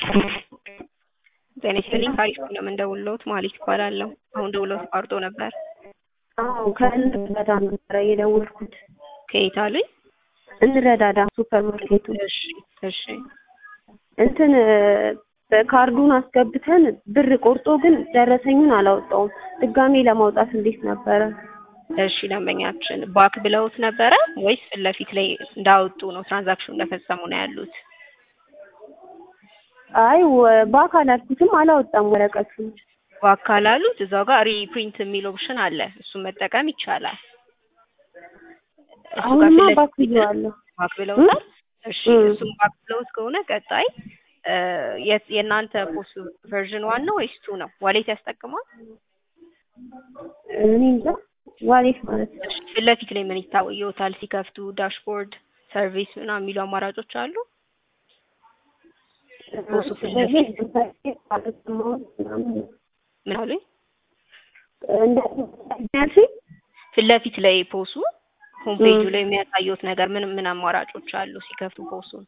ጤና ይስጥልኝ ከአሪፍ ነው የምንደውልዎት ማለት ይባላለሁ። አሁን ደውለው ተቋርጦ ነበር። አዎ ከእንረዳዳ ነበረ የደወልኩት። ከየት አሉኝ? እንረዳዳ ሱፐር ማርኬቱ እሺ እሺ እንትን በካርዱን አስገብተን ብር ቆርጦ ግን ደረሰኙን አላወጣውም። ድጋሜ ለማውጣት እንዴት ነበረ? እሺ ደንበኛችን ባክ ብለውት ነበረ ወይስ ፊት ለፊት ላይ እንዳወጡ ነው ትራንዛክሽኑ እንደፈጸሙ ነው ያሉት? አይ ወ- ባክ አላልኩትም አላወጣም ወረቀቱን። ባክ ካላሉት እዛው ጋር ሪፕሪንት የሚል ኦፕሽን አለ። እሱን መጠቀም ይቻላል። እሱ ጋር አሁንማ ፊት ለፊት ባክ ብዬዋለሁ። ባክ ብለውታል። እሺ እም። እሱም ባክ ብለውት ከሆነ ቀጣይ እ የት- የእናንተ ፖስት ቨርዥን ዋን ነው ወይስ ቱ ነው? ዋሌት ያስጠቅማል? እኔ እንጃ ዋሌት ማለት ነው። እሺ ፊት ለፊት ላይ ምን ይታየዎታል ሲከፍቱ? ዳሽቦርድ፣ ሰርቪስ ምናምን የሚሉ አማራጮች አሉ። ፖስቱ ፊት ለፊት ምን አሉኝ? ያልሽኝ ፊት ለፊት ላይ ፖሱ ሆም ፔጁ ላይ የሚያሳየውት ነገር ምን ምን አማራጮች አሉ ሲከፍቱ ፖሱን?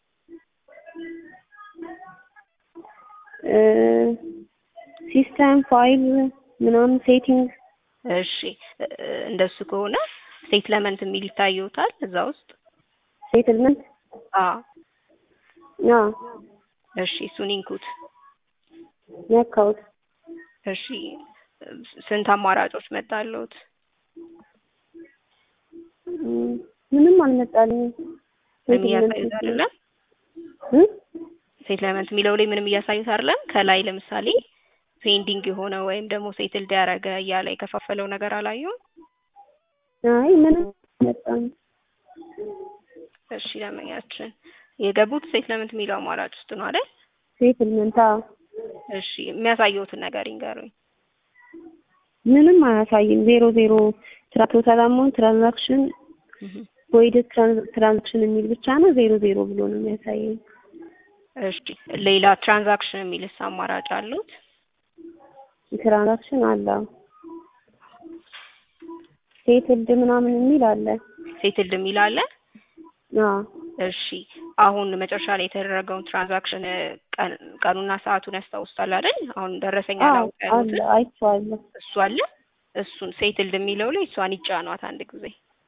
ሲስተም ፋይል ምናምን ሴቲንግ እሺ እ እንደሱ ከሆነ ስቴትመንት የሚል ይታየዎታል እዛ ውስጥ? ሴትልመንት አዎ አዎ እሺ እሱን ይንኩት። ነካሁት። እሺ ስንት አማራጮች መጣልዎት? እም፣ ምንም አልመጣልኝም። ምንም እያሳዩት አይደለም? እም? ሴትልመንት የሚለው ላይ ምንም እያሳዩት አይደለም? ከላይ ለምሳሌ ፔንዲንግ የሆነ ወይም ደግሞ ሴትልድ ያደረገ እያለ የከፋፈለው ነገር አላዩም? አይ ምንም አልመጣም። እሺ ደንበኛችን የገቡት ሴትልመንት የሚለው አማራጭ ውስጥ ነው አይደል? ሴትልመንት አዎ። እሺ የሚያሳየውትን ነገር ይንገሩኝ። ምንም አያሳይም። ዜሮ ዜሮ ትራ ቶታል አማውንት ትራንዛክሽን እህ ቮይድ ትራንዛክሽን የሚል ብቻ ነው ዜሮ ዜሮ ብሎ ነው የሚያሳየኝ። እሺ ሌላ ትራንዛክሽን የሚልስ አማራጭ አሉት? ትራንዛክሽን አለ። አዎ። ሴትልድ ምናምን የሚል አለ። ሴትልድ የሚል አለ? አዎ እሺ አሁን መጨረሻ ላይ የተደረገውን ትራንዛክሽን ቀን ቀኑና ሰዓቱን ያስታውሳል አይደል? አሁን ደረሰኛ አዎ ነው አለ ያሉትን አይቼዋለሁ። እሱ አለ። እሱን ሴትልድ የሚለው ላይ እሷን ይጫኗት አንድ ጊዜ።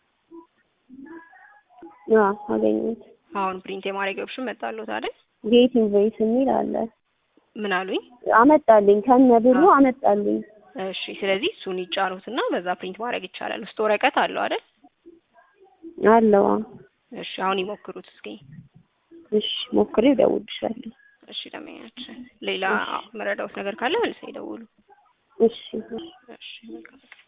አዎ አገኘሁት። አሁን ፕሪንት የማድረጊያ ኦፕሽን መጣልዎት አይደል? ጌት ኢንቮይስ የሚል አለ። ምን አሉኝ? አመጣልኝ ከነ ብሩ አመጣልኝ። እሺ ስለዚህ እሱን ይጫኑትና በዛ ፕሪንት ማድረግ ይቻላል። ውስጥ ወረቀት አለው አይደል? አለው። አዎ። እሺ አሁን ይሞክሩት እስኪ። እሺ ሞክሬው እደውልልሻለሁ። እሺ ደንበኛችን ሌላ መረዳዎት ነገር ካለ መልሰው ይደውሉ። እሺ እሺ። እሺ መልካም